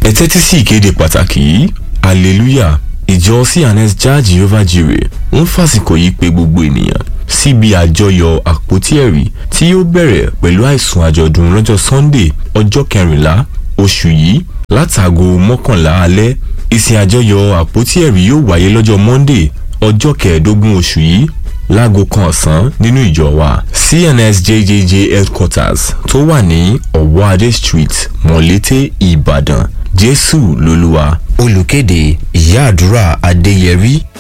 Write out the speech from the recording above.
ẹ tẹ́tí sí ìkéde pàtàkì yìí hallelujah ìjọ cns jah jehovah jireh ń fàsìkò yìí pé gbogbo ènìyàn síbi àjọyọ̀ àpótí ẹ̀rí tí yóò bẹ̀rẹ̀ pẹ̀lú àìsùn àjọ̀dún lọ́jọ́ sunday ọjọ́ kẹrìnlá oṣù yìí látàgò mọ́kànlá alẹ́ ìsìn àjọyọ̀ àpótí ẹ̀rí yóò wáyé lọ́jọ́ monday ọjọ́ kẹẹ̀ẹ́dógún oṣù yìí láago kan ọ̀sán nínú ìjọ wa cns jjj headquarters tó wà ní ọ̀wọ́adé street mọ̀lété ìbàdàn jésù lolúwa olùkéde ìyá àdúrà adéyẹrí